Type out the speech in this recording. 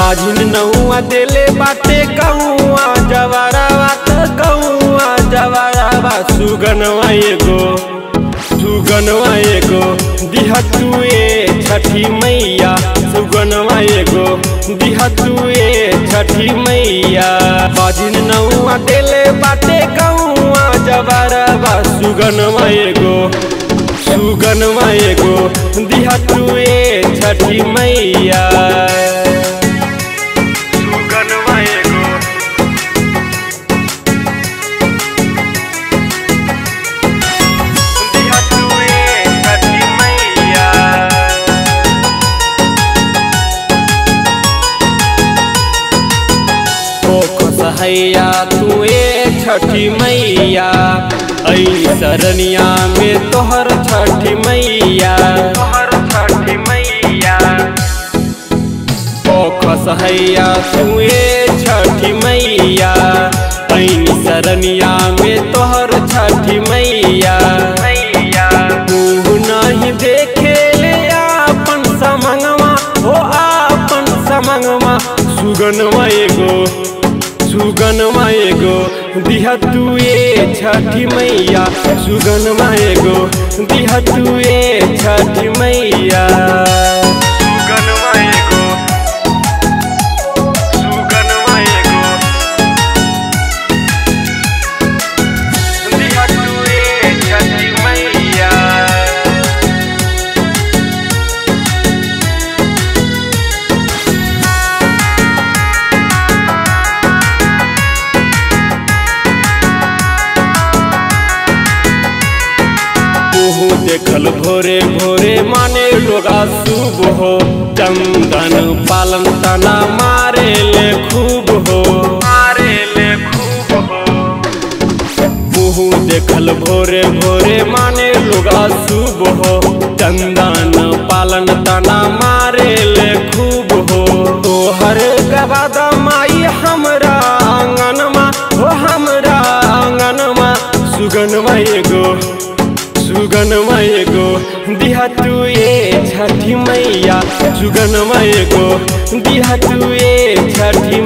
बाजिन नौआ देले बाटे गौआ जवारावा त गौआ जवारावा सुगनवा एगो सुगनवा एगो दिहतुए छठी मैया सुगनवा एगो दिहतुए छठी मैया बाजिन नौआ देले बाटे गौआ जवारावा सुगनवा एगो सुगनवा एगो दिहतुए छठी मैया सुगनवा एगो दिहतुए छठी मैया ओ कसहैया तुए छठी मैया ऐ सरनिया में तोहर छठी मैया तोहर छठी मैया ओ कसहैया तुए छठी मैया ऐ सरनिया में तोहर छठी मैया मैया तू नहीं देखे ले आपन समंगवा हो आपन समंगवा सुगनवा एगो सुगनमा एगो दिहतुए छठी मैया सुगनमा एगो दिहतुए छठी मैया सुगनमा एगो सुगनमा एगो दिहतुए छठी मैया ओहो देखल भोरे भोरे माने लोगा शुभ हो चंदन पालन तना मारे ले खूब हो मारे ले खूब हो ओहो देखल भोरे भोरे माने लोगा शुभ हो चंदन पालन तना मारे ले खूब हो तोहर गवादा माई हमरा आंगनमा हो हमरा आंगनमा सुगनमा एगो सुगनमा एगो दिहतुए छठी मैया सुगनमा एगो दिहतुए छठी